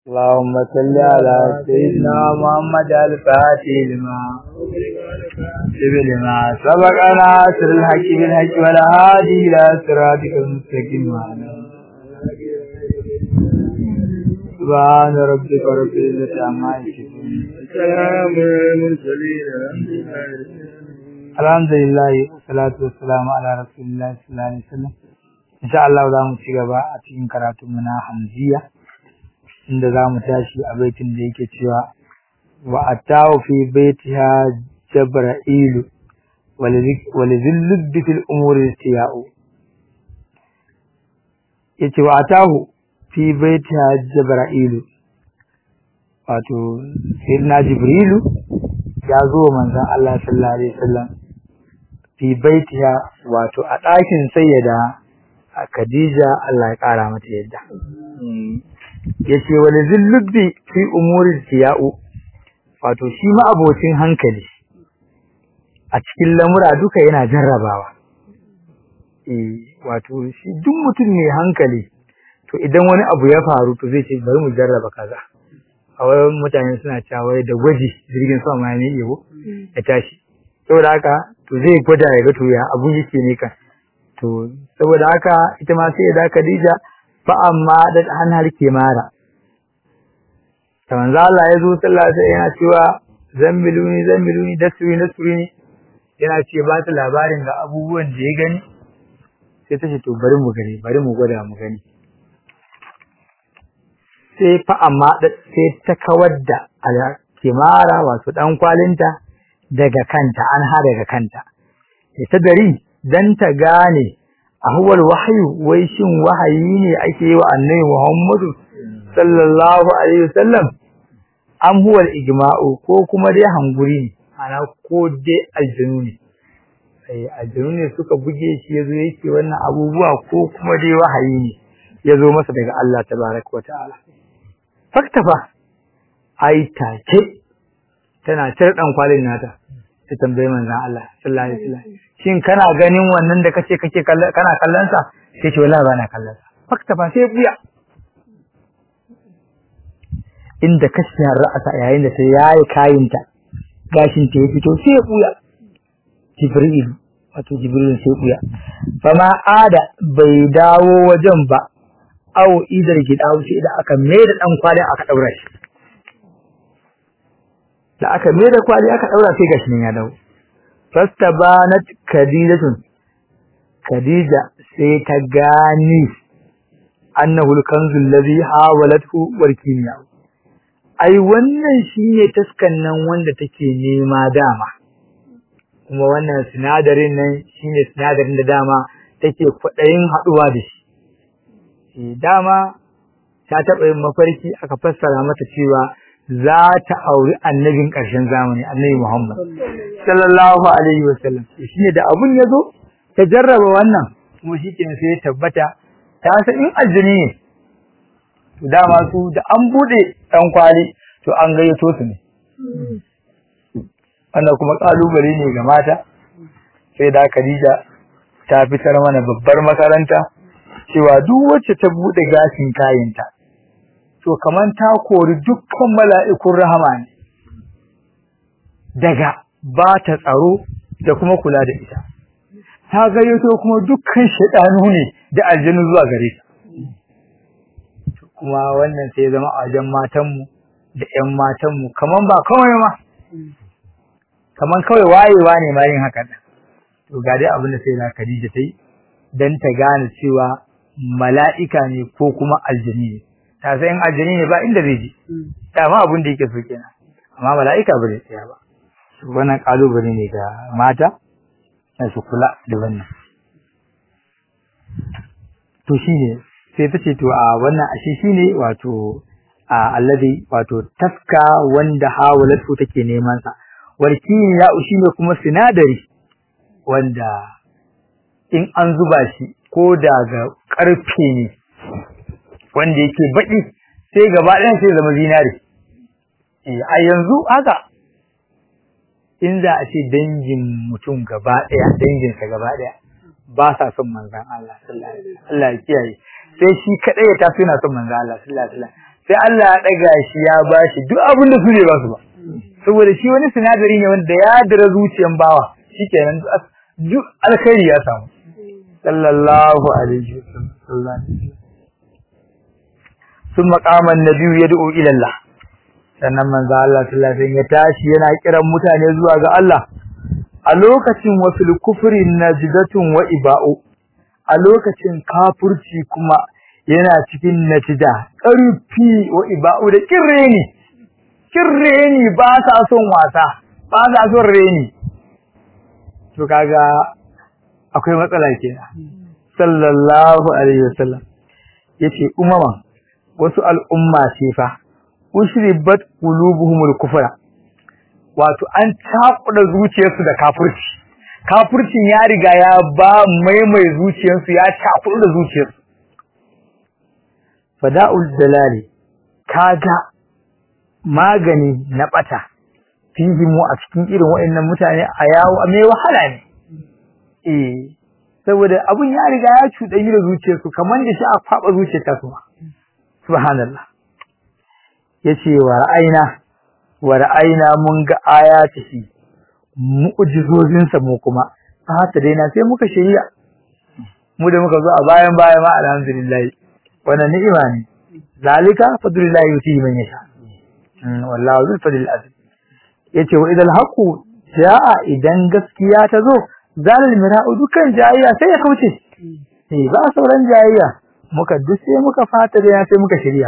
اللهم صل على سيدنا محمد الفاتح لما لما سبق ناصر الحق بالحق والهادي إلى صراطك المستقيم وعلى سبحان ربك رب العزة عما يصفون سلام المرسلين الحمد لله والصلاة والسلام على رسول الله صلى الله عليه وسلم إن شاء الله za mu ci gaba a cikin karatunmu na hamziya inda za mu tashi a baitin da yake cewa wa atahu fi baitiha jabra'ilu walizillud fil umuri istiya'u yace wa atahu fi baitiha jabra'ilu wato sayyidina jibrilu ya zo manzon Allah sallallahu alaihi wasallam fi baitiha wato a ɗakin sayyada Khadija Allah ya ƙara mata yadda yace wal zillubbi fi umuri tiya'u wato shi ma abocin hankali a cikin lamura duka yana jarrabawa eh wato shi duk mutum ne hankali to idan wani abu ya faru to zai ce bari mu jarraba kaza a wayan mutane suna cewa da gwaji jirgin sama ne yego ya tashi saboda haka to zai gwada ya ga to ya abu yake ne kan to saboda haka ita ma sai da Khadija fa amma da hannun mara. ta manzo Allah ya zo sallallahu alaihi yana cewa zambiluni zambiluni dasuri nasuri yana ce ba ta labarin ga abubuwan da ya gani sai ta ce to bari mu gani bari mu gwada mu gani sai fa amma sai ta kawar da kimara wato dan kwalinta daga kanta an ha daga kanta ita dari dan ta gane ahwal wahyu wai shin wahayi ne ake yi wa annabi Muhammadu sallallahu alaihi wasallam am huwa ijma'u ko kuma dai hanguri ne ana ko dai aljinu ne sai aljinu ne suka buge shi yazo yake wannan abubuwa ko kuma dai wahayi ne yazo masa daga Allah tabaaraka wataala faktafa ai take tana cire dan kwalin nata ta tambaye manzon Allah sallallahu alaihi wasallam shin kana ganin wannan da kace kake kana kallon sa sai ce wallahi bana kallon sa fakta ba sai buya inda kashiyar ra'asa yayin da ta yayi kayinta gashin ta ya fito sai buya jibril wato jibril sai buya fama ada bai dawo wajen ba au idar gidawo sai da aka mai da dan kwalin aka daura shi da aka mai da kwali aka daura sai gashi nan ya dawo fastabanat khadijatun khadija sai ta gani annahu al-kanzu alladhi hawalathu warkiniya ai wannan shine taskan nan wanda take nema dama kuma wannan sinadarin nan shine sinadarin da dama take kwadayin haduwa da shi dama ta taba yin mafarki aka fassara mata cewa za ta auri annabin ƙarshen zamani annabi Muhammad sallallahu alaihi wasallam shine da abun yazo ta jarraba wannan kuma shikenan sai ya tabbata ta san in aljini ne to dama su da an bude dan kwali to an gayyato su ne wannan kuma kalubale ne ga mata sai da Khadija ta fitar mana babbar makaranta cewa duk wacce ta bude gashin kayanta to kaman ta kori dukkan mala'ikun rahama ne daga ba ta tsaro da kuma kula da ita ta gayyato kuma dukkan shaidanu ne da aljanu zuwa gare ta kuma wannan sai zama a wajen matanmu da ƴan matanmu kaman ba kawai ma kaman kawai wayewa ne ma yin haka to ga dai abin da sai na Khadija ta yi dan ta gane cewa mala'ika ne ko kuma aljani ne ta san aljani ne ba inda zai je dama abin da yake so kenan amma mala'ika ba zai tsaya ba wannan kalubale ne ga mata na su kula da wannan to shine sai ta ce to a wannan ashe shine wato a alladhi wato taska wanda hawalatu take neman sa warkin ya shine kuma sinadari wanda in an zuba shi ko daga karfe ne wanda yake baki sai gaba ɗayan sai zama zinari eh a yanzu haka in za a ce dangin mutum gaba ɗaya danginsa gaba ɗaya ba sa son manzan Allah sallallahu alaihi wasallam Allah ya kiyaye sai shi kadai ya tafi yana son manzan Allah sallallahu alaihi wasallam sai Allah ya daga shi ya bashi duk abin da su ne ba su ba saboda shi wani sinadari ne wanda ya dira zuciyan bawa shikenan duk alkhairi ya samu sallallahu alaihi wasallam sun maqaman nabiyyu yad'u ila Allah sannan manzo Allah sallallahu alaihi ya tashi yana kiran mutane zuwa ga Allah a lokacin wasul kufri najdatun wa iba'u a lokacin kafurci kuma yana cikin natija ƙarfi wa iba'u da kirreni kirreni ba sa son wasa ba sa son reni to kaga akwai matsala kenan sallallahu alaihi wasallam yace umama wasu al'umma ce fa ushribat qulubuhumul kufra wato an takuda zuciyarsu da kafirci kafircin ya riga ya ba maimai zuciyarsu ya takuda da zuciyarsu fada'ul dalali kaga magani na bata fihimu a cikin irin waɗannan mutane a yawo a mai wahala ne eh saboda abun ya riga ya cuɗanyi da zuciyarsu kamar da shi a faɓa zuciyarta su subhanallah yace wa ra'ayna wa ra'ayna mun ga ayatihi mu'jizozin sa mu kuma haka dai na sai muka shiriya mu da muka zo a bayan baya ma alhamdulillah wannan ni'ima ne zalika fadlullahi yuti man yasha wallahu zul fadl azim yace wa idal haqu jaa idan gaskiya ta zo zalil mira'u dukan jayayya sai ya kauce eh ba sauran jayayya muka dusse muka fata da sai muka shirya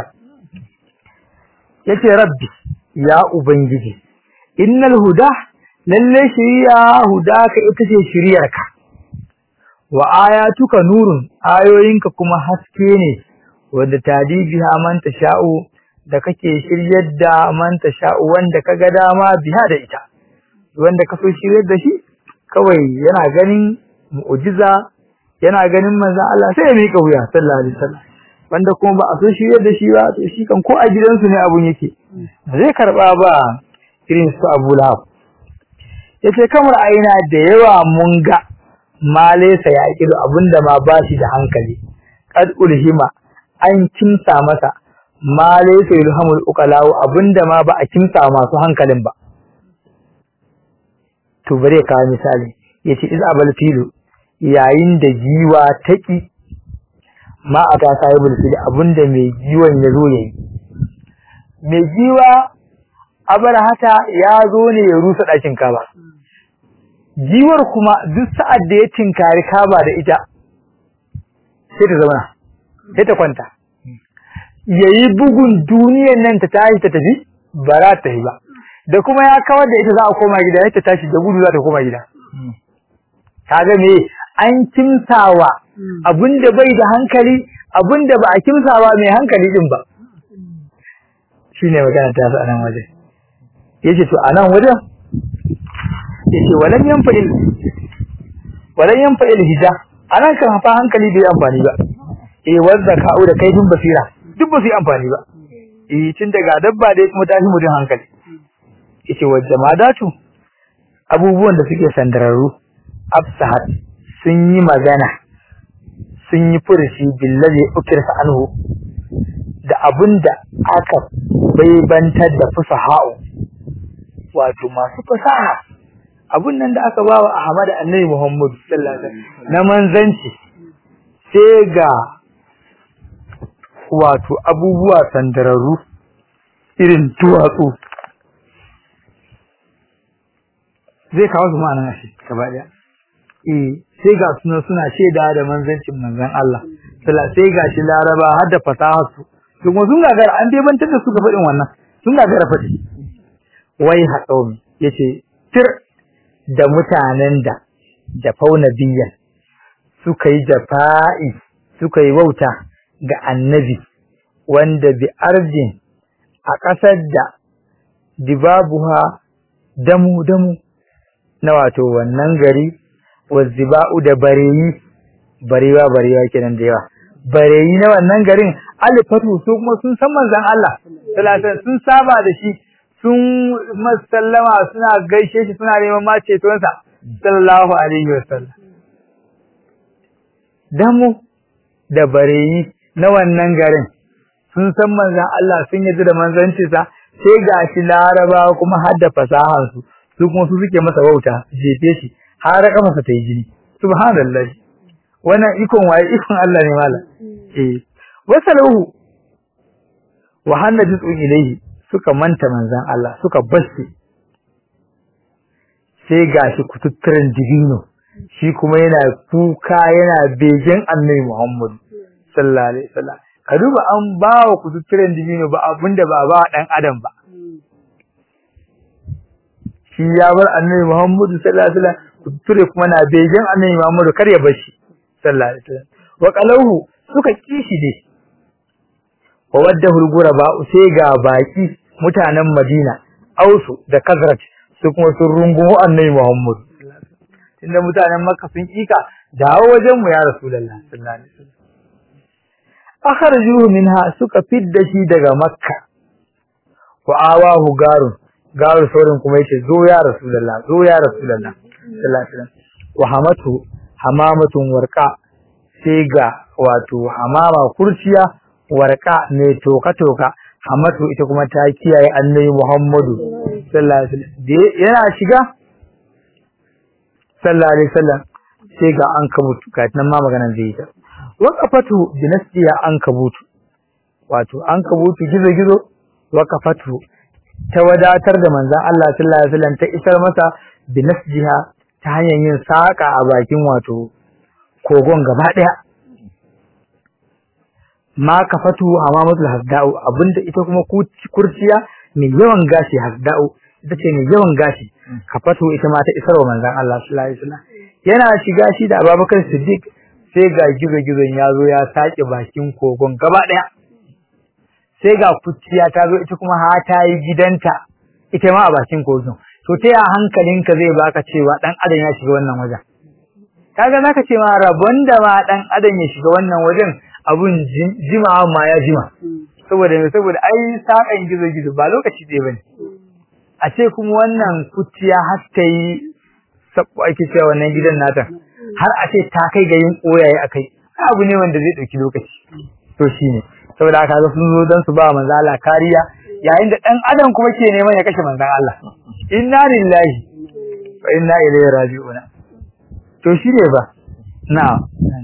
yace rabbi ya ubangiji innal huda lalle shiriya huda ka ita ce shiriyarka wa ayatuka nurun ayoyinka kuma haske ne wanda tadibiha man tasha'u da kake shiryar da man tasha'u wanda kaga dama biha da ita wanda ka so shiryar da shi kawai yana ganin mu'jiza yana ganin manzon Allah sai ya mika wuya sallallahu alaihi wasallam wanda kuma ba a so shiryar da shi ba to shi kan ko a gidansu ne abun yake ba zai karba ba irin su Abu Lahab yace kamar aina da yawa mun ga malaysa ya kido abinda ma ba shi da hankali qad ulhima an kimsa masa malaysa yulhamul uqalau abinda ma ba a kimsa masu hankalin ba to bare ka misali yace iz abal filu yayin da giwa taki ma aka sahibul fil abinda mai giwan ya zo yayi mai giwa abarahata ya zo ne ya rusa dakin kaba giwar kuma duk sa'ad da ya tinkari kaba da ita sai ta zauna sai ta kwanta yayi bugun duniyar nan ta tashi ta tafi ba za ta yi ba da kuma ya kawar da ita za a koma gida ya ta tashi da gudu za ta koma gida kaga me an kimsawa abinda bai da hankali abinda ba a kimsawa mai hankali din ba shine magana ta su anan waje yace to anan wajen yace walan yanfa'il walan yanfa'il hija anan kan fa hankali bai amfani ba eh wanda ka'u da kaifin basira duk ba su yi amfani ba eh tun daga dabba dai kuma tashi mutum hankali yace wa jamadatu abubuwan da suke sandararru absahat sun yi magana sun yi furushi billazi ukirsa anhu da abinda aka baibantar da fusaha'u wato masu fasaha abun nan da aka bawa Ahmad Annabi Muhammad sallallahu alaihi wasallam na manzanci sai ga wato abubuwa sandararru irin tuwatsu zai kawo su ma'anar shi gaba daya eh sai ga suna suna shaida da manzancin manzon Allah sallallahu sai ga shi laraba har da fasahar su kuma sun gagara an dai bantar da su ga fadin wannan sun gagara fadi wai haɗaumi yace tir da mutanen da da fauna biyan suka yi jafa'i suka yi wauta ga annabi wanda bi ardin a ƙasar da dibabuha damu damu na wato wannan gari wazziba'u da bareyi barewa barewa kenan da yawa bareyi na wannan garin alifatu su kuma sun san manzon Allah sallallahu sun saba da shi sun masallama suna gaishe shi suna neman ma cetonsa sallallahu alaihi wasallam damu da bareyi na wannan garin sun san manzon Allah sun yarda da manzancinsa sai gashi laraba kuma har da fasahar su su kuma su suke masa wauta jefe shi har kafarsa ta yi jini subhanallah wannan ikon waye ikon Allah ne mala eh wasalahu wa hannajtu ilayhi suka manta manzon Allah suka bashi sai gashi kututturen dibino shi kuma yana kuka yana begen annabi Muhammad sallallahu alaihi wasallam ka duba an bawa kututturen dibino ba abinda ba ba dan adam ba shi ya bar annabi Muhammad sallallahu alaihi wasallam kututture kuma na begen annabi Muhammad kar ya bar shi sallallahu alaihi wasallam wa qalahu suka kishi dai wa waddahu al-ghuraba sai ga baki mutanen Madina Ausu da Kazraj su kuma sun rungumo annabi Muhammad inda mutanen Makka sun kika dawo wajen mu ya Rasulullah sallallahu alaihi wasallam akhrajuhu minha suka fidda shi daga Makka wa awahu garun garu saurin kuma yace zo ya Rasulullah zo ya Rasulullah sallallahu alaihi wasallam wa hamatu hamamatun warqa sai ga wato hamama kurciya warqa ne toka toka hamatu ita kuma ta kiyaye annabi Muhammadu sallallahu alaihi wasallam yana shiga sallallahu alaihi wasallam sai ga an kabutu ga nan ma maganan zai ta waqafatu dinasiya an kabutu wato an kabutu gizo gizo waqafatu ta wadatar da manzon Allah sallallahu alaihi wasallam ta isar masa dinasiha ta hanyar yin saka a bakin wato kogon gaba daya ma kafatu amamatul hasda'u abinda ita kuma kurciya mai yawan gashi hasda'u ita ce mai yawan gashi kafatu ita ma ta isar wa manzon Allah sallallahu alaihi wasallam yana shiga shi da Abubakar Siddiq sai ga gizo-gizon ya zo ya sake bakin kogon gaba daya sai ga kurciya ta zo ita kuma ha ta yi gidanta ita ma a bakin kogon to ta ya hankalinka zai baka cewa dan adam ya shiga wannan wajen kaga zaka ce ma rabon da ma dan adam ya shiga wannan wajen abun jimawa ma ya jima saboda me saboda ai sakan gizo gizo ba lokaci dai bane a ce kuma wannan kuciya har ta yi sabbo ake cewa wannan gidan nata har a ce ta kai ga yin koyaye akai abu ne wanda zai dauki lokaci to shine saboda haka ga sun zo dan su ba manzo Allah kariya yayin da dan adam kuma ke neman ya kashe manzon Allah inna lillahi wa inna ilaihi raji'un to shine ba na'am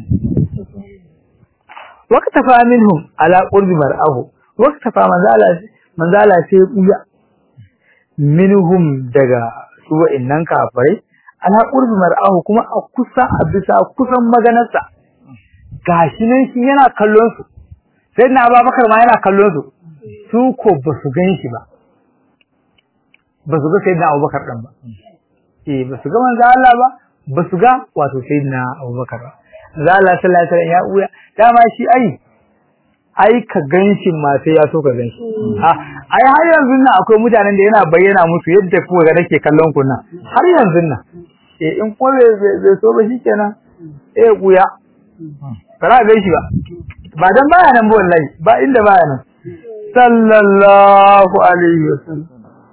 waqtafa minhum ala qurbi mar'ahu waqtafa manzala manzala sai kuya minhum daga su wa'annan kafirai ala qurbi mar'ahu kuma a kusa a bisa kusan maganarsa gashi nan shi yana kallon su sai na Abubakar ma yana kallon su su ko ba su gan shi ba ba su ga sayyidina Abubakar dan ba eh ba su ga manzo Allah ba ba su ga wato sayyidina Abubakar ba za Allah sallallahu alaihi wasallam ya uya dama shi ai ai ka ganshin ma sai ya so ka ganshi ah ai har yanzu nan akwai mutanen da yana bayyana musu yadda kuka ga nake kallon ku nan har yanzu nan eh in ko bai so ba shikenan eh kuya bara ganshi ba ba dan baya nan ba wallahi ba inda baya nan sallallahu alaihi wasallam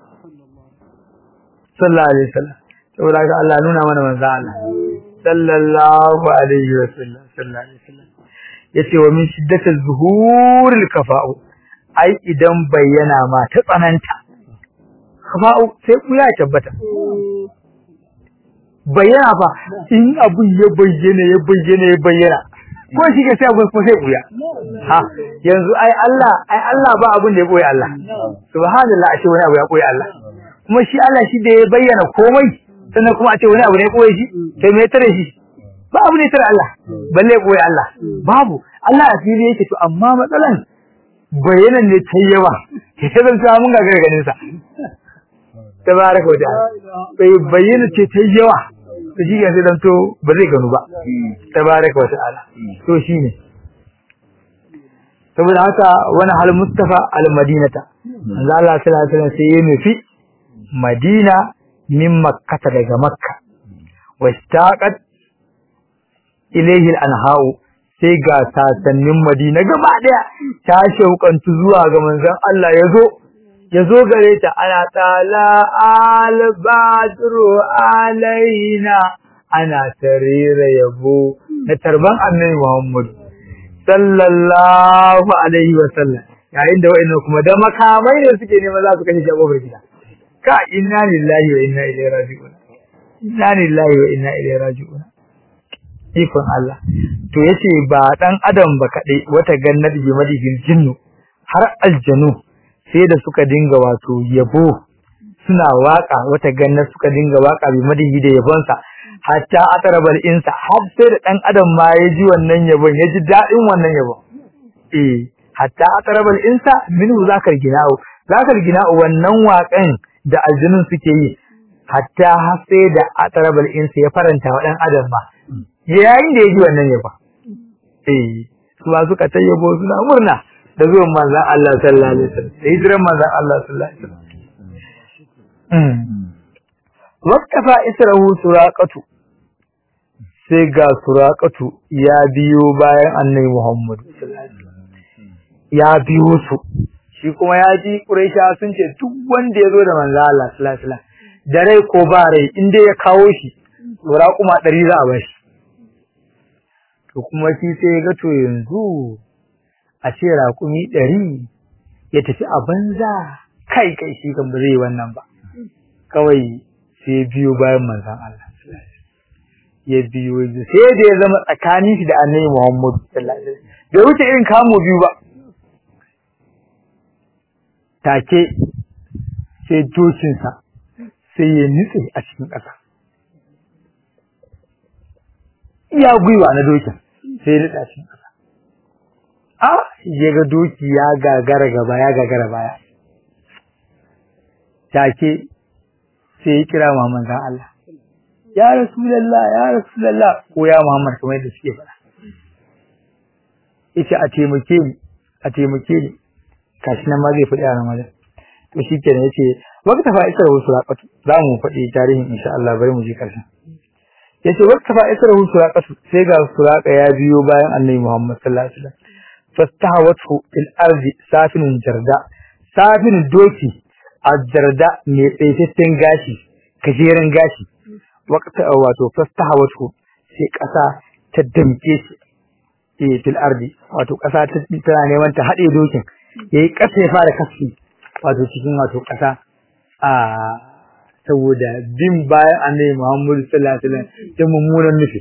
sallallahu alaihi wasallam saboda ga Allah nuna mana manzo Allah sallallahu alaihi wasallam sallallahu alaihi wasallam yace wa min shiddati zuhuril kafa'u ai idan bayyana ma ta tsananta kafa'u sai ku ya tabbata bayyana fa in abu ya bayyana ya bayyana ya bayyana ko shi ke sai abu ko sai buya ha yanzu ai Allah ai Allah ba abun da ya koyi Allah subhanallah ashe wani abu ya koyi Allah kuma shi Allah shi da ya bayyana komai sannan kuma a ce wani abu ne koyi shi sai me tare shi ba abu ne tare Allah balle koyi Allah babu Allah a fili yake to amma matsalan bayanan ne ta yawa ke zan ta mun gagara ganin sa tabaraka wa ta'ala bai bayyana ce ta yawa to shi ga sai dan to ba zai ganu ba tabaraka wa ta'ala to shine saboda haka wani hal mustafa al madinata manzo Allah sallallahu alaihi wasallam sai ya nufi madina min makkata daga makka wastaqat ilayhi al-anha'u sai ga sasannin madina gaba daya ta shaukantu zuwa ga manzon Allah yazo yazo gare ta ana tala al-badru alaina ana tarira yabo na tarban annabi Muhammad sallallahu alaihi wasallam yayin da wa'annan kuma da makamai ne suke neman za su kashe shi a kofar gida ka inna lillahi wa inna ilaihi raji'un inna lillahi wa inna ilaihi raji'un ikon Allah to yace ba dan adam ba kadai wata gannat bi madigil jinnu har aljanu sai da suka dinga wato yabo suna waka wata gannat suka dinga waka bi madigi da yabonsa hatta atarabal insa har sai da dan adam ma ya ji wannan yabon ya ji dadin wannan yabon eh hatta atarabal insa minhu zakar gina'u zakar gina'u wannan wakan da aljunun suke yi hatta har sai da atarabal insa ya faranta wa dan adam ma yayin da ya ji wannan yaba eh su ba suka tayyabo suna murna da zuwan manzon Allah sallallahu alaihi wasallam da hijiran manzon Allah sallallahu alaihi wasallam waqtafa israhu suraqatu sai ga suraqatu ya biyo bayan annabi Muhammad sallallahu alaihi wasallam ya biyo su shi kuma ya ji Quraisha sun ce duk wanda ya zo da manzo Allah sallallahu alaihi wasallam da rai ko ba rai in dai ya kawo shi raquma 100 za a bashi to kuma shi sai ya ga to yanzu a ce raqumi 100 ya tafi a banza kai kai shi kan ba zai wannan ba kawai sai biyo bayan manzon Allah ya biyo sai da ya zama tsakanin shi da Annabi Muhammad sallallahu alaihi wasallam bai wuce irin kamo biyu ba take sai dokinsa sai ya nutse a cikin ƙasa iya gwiwa na dokin sai ya nutse a cikin ƙasa a ya ga doki ya gagara gaba ya gagara baya take sai ya kira Muhammad zan Allah ya Rasulallah ya Rasulallah ko ya Muhammad kamar yadda suke faɗa yace a taimake ni a taimake ni kashi nan ma zai faɗi a Ramadan to shikenan yace waqta fa isra suraqatu za mu faɗi tarihin insha Allah bari mu je karshen yace waqta fa isra suraqatu sai ga suraqa ya biyo bayan Annabi Muhammad sallallahu alaihi wasallam fastahawatu fil ardi safinun jarda safin doki jarda mai tsaitaccen gashi gajeren gashi waqta wato fastahawatu sai kasa ta damke shi eh fil ardi wato kasa ta tana neman ta hade dokin yayi kasa ya fara kaski wato cikin wato kasa a saboda bin bayan annabi Muhammad sallallahu alaihi wasallam da mummunan nufi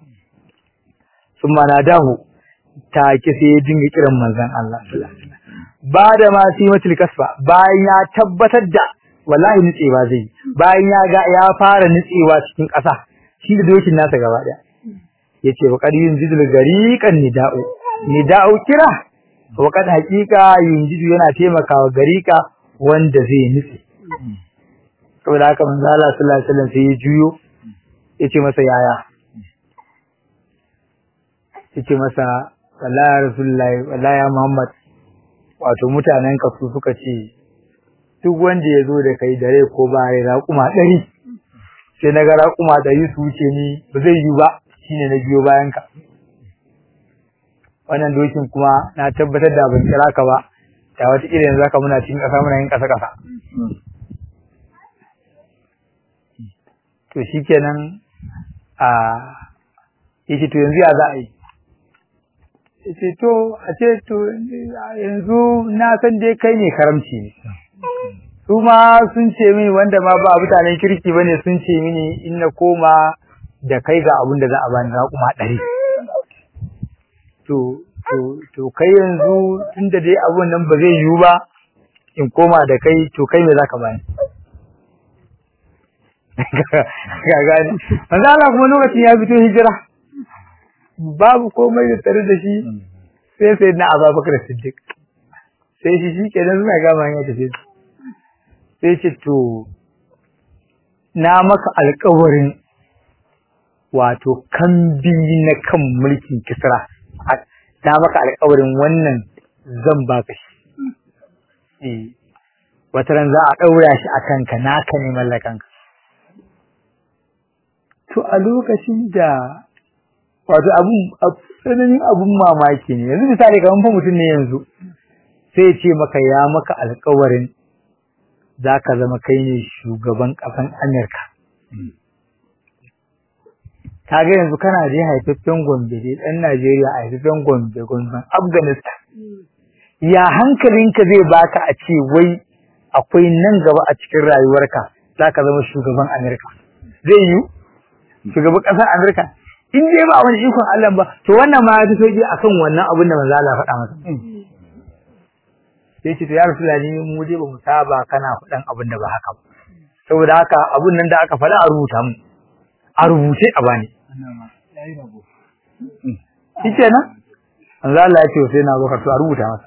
summa nadahu take sai ya dinga kiran manzon Allah sallallahu alaihi wasallam ba da ma simatul kasfa bayan ya tabbatar da wallahi nutsewa zai bayan ya ga ya fara nutsewa cikin kasa shi da dokin nasa gaba daya yace wa qadin jidul gariqan nida'u nida'u kira wa kad haqiqa yunjidu yana taimakawa gariqa wanda zai nutse saboda haka manzo Allah sallallahu alaihi wasallam sai ya juyo yace masa yaya yace masa wallahi rasulullahi wallahi ya muhammad wato mutanen ka su suka ce duk wanda ya zo da kai dare ko ba rai raƙuma ɗari sai na ga raƙuma ɗari su wuce ni ba zai yi ba shine na biyo bayan ka wannan dokin kuma na tabbatar da ban kira ka ba da wata irin zaka muna cikin ƙasa muna yin ƙasa ƙasa to shikenan a yace to yanzu ya za a yi yace to a ce to yanzu na san dai kai ne karamci ne su ma sun ce mini wanda ma ba mutanen kirki bane sun ce mini in na koma da kai ga abin da za a bani na kuma ɗari to to to kai yanzu tunda dai abun nan ba zai yiwu ba in koma da kai to kai me zaka bani ga gani manzo Allah kuma lokacin ya fito hijira babu komai da tare da shi sai sai na Abubakar Siddiq sai shi shi kenan suna gama ya tafi sai ce to na maka alƙawarin wato kambi na kan mulkin Kisra na maka alƙawarin wannan zan baka shi eh wata ran za a ɗaura shi a kanka naka ne mallakanka to a lokacin da wato abun tsananin abun mamaki ne yanzu misali kamar fa mutum ne yanzu sai ce maka ya maka alƙawarin za ka zama kai ne shugaban ƙasan Amurka. Ka ga yanzu kana je haifaffen Gombe dai ɗan Najeriya a haifaffen Gombe Gombe Afghanistan. ya hankalinka zai baka a ce wai akwai nan gaba a cikin rayuwarka zaka zama shugaban Amerika zai yi shugaban ƙasar Amerika in dai ba wani ikon Allah ba to wannan ma ya fi sauki akan wannan abin da manzo Allah faɗa masa sai ce to ya Rasulullahi mu dai ba mu saba kana faɗan abin da ba haka ba saboda haka abun nan da aka faɗa a rubuta mu a rubuce a bani shi kenan manzo Allah ya ce sai na baka to a rubuta masa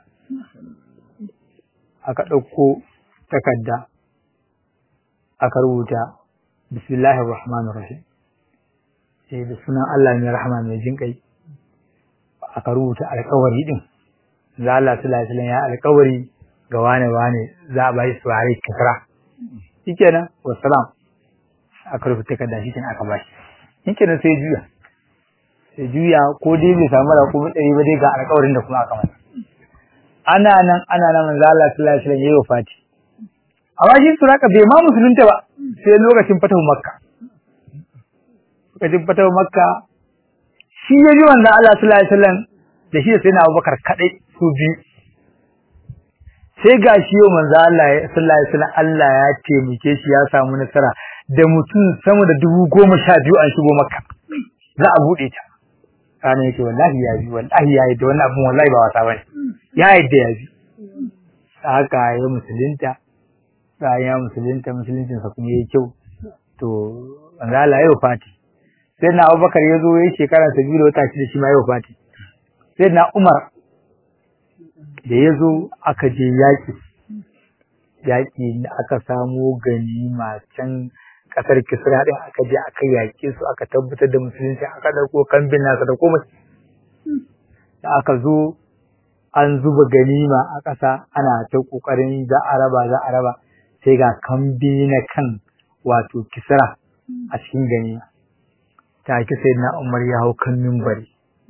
aka ɗauko takarda aka rubuta bismillahir rahmanir rahim sai da sunan Allah mai rahama mai jin kai aka rubuta alƙawari din za Allah sallallahu alaihi ya alƙawari ga wane wane za a bai su hari kisra shikenan wassalam aka rubuta takarda shikenan aka bashi shikenan sai juya sai juya ko dai bai samu da kuma ɗari ba dai ga alƙawarin da kuma aka masa ana nan ana nan manzo Allah sallallahu alaihi wasallam yayi wafati amma shi suraka bai ma musulunta ba sai lokacin fatahu makka lokacin fatahu makka shi ya ji wanda Allah sallallahu alaihi wasallam da shi sai na Abubakar kadai su biyu sai ga shi yau manzo Allah sallallahu alaihi wasallam Allah ya taimake shi ya samu nasara da mutum sama da dubu goma sha biyu an shigo makka za a bude ta kana yake wallahi ya bi wallahi ya yi da wannan abun wallahi ba wasa bane ya yadda ya bi haka ya musulunta bayan ya musulunta musuluncin sa kuma yayi kyau to manzo Allah ya fati sai na Abubakar ya zo yayi shekara ta biyu da wata shida shi ma ya fati sai na Umar da ya zo aka je yaki yaki da aka samo ganima can kasar Kisra din aka je aka yake su aka tabbatar da musulunci aka dauko kambin nasa da komai da aka zo an zuba ganima a ƙasa ana ta ƙoƙarin za a raba za a raba sai ga kambi na kan wato kisra a cikin ganima ta ki sai na umar ya hau kan mimbari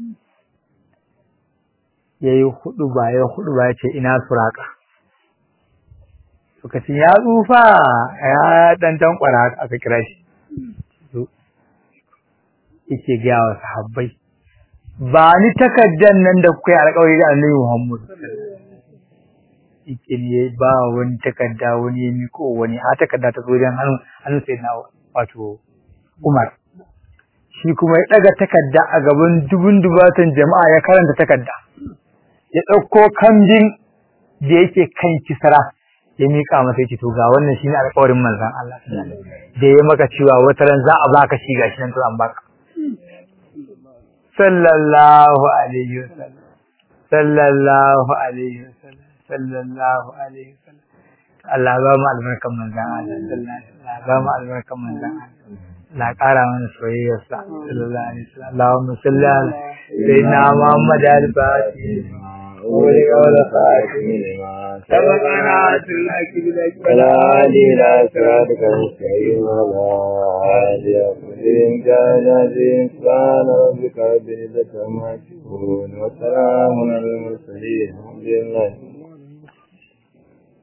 ya yi hudu ba ya hudu ba ya ce ina suraka suka ce ya tsufa ya ɗan tankwara aka kira shi yake gaya wa sahabbai ba ni takaddan nan da kuka yi alƙawari da Annabi Muhammad yake ba wani takadda wani ya miko wani a takadda ta zo dan hannu hannu sai na wato Umar shi kuma ya daga takadda a gaban dubun dubatan jama'a ya karanta takadda ya dauko kambin da yake kan kisra ya mika masa yake to ga wannan shine alƙawarin manzon Allah da ya maka cewa wata ran za a baka shi gashi nan to an baka sallallahu alaihi wasallam sallallahu alaihi wasallam sallallahu alaihi wasallam Allah ba mu albarkan manzon Allah sallallahu alaihi wasallam ba mu albarkan manzon Allah la ƙara mana soyayyar sa sallallahu alaihi wasallam Allahumma salli ala sayyidina Muhammad al-Fatih ولك ولا خاتم لما سبقنا سلك بلك ولا هادي إلى صراطك المستقيم ولا هادي أقدم كان عظيم سبحان ربك رب العزة عما يصفون وسلام على المرسلين الحمد لله